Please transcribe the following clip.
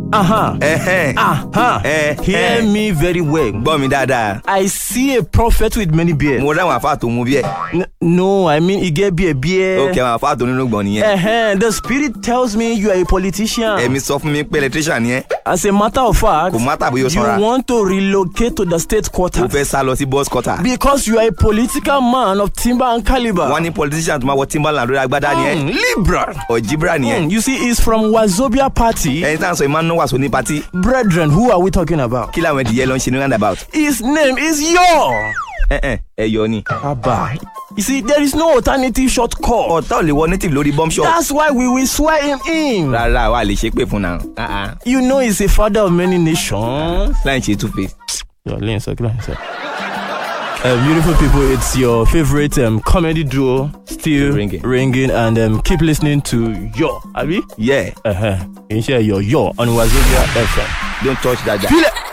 Uh-huh. Ẹ̀hẹ́n. Uh-huh. Eh, Hear eh. me very well. gbọ́ mi dáadáa I see a prophet with many beards. mo ráwọn àfáà tó mú bí ẹ̀ N- no, I mean, he get beard, beard. ó kẹ́ àwọn àfáà tó nínú gbọ̀n nìyẹn Uh-huh. The spirit tells me you are a politician. ẹ̀mí sọ fún mi pé electrician ni ẹ́ As a matter of fact, kò má tàbí yóò sanra you want to relocate to the state ó quarter fẹ́ sá lọ sí boss quarter because you are a political man of timber and caliber. wọ́n ní politician tó máa wọ timberland lórí agbádá ni ẹ́ Mm, liberal. ọ̀jìbìrà ni ẹ́ Mm, you see, he's from Wazobia Party. ẹni tá à ń sọ ìmáà ń wàásù ní patí Brethren, who are we talking about? kí làwọn ẹdìyẹ lọ ń ṣe ní roundabout His name is Yo. ẹ̀ẹ́n ẹ̀yọ ni Abba. You see, there is no alternative short call. ọ̀tá ò lè wọ native lórí bomb shop That's why we will swear him in. rárá wa lè ṣe pé fún náà Ah, ah. You know he's a father of many nations. láì ṣe two face Your lane, sir. Come on, sir. Uh, beautiful people, it's your favorite um, comedy duo, still Ringing. ringing, and um, keep listening to Yo, Abi. yeah Uh huh. You share your Yo on Wazobia FM. don't touch that guy. Feel it.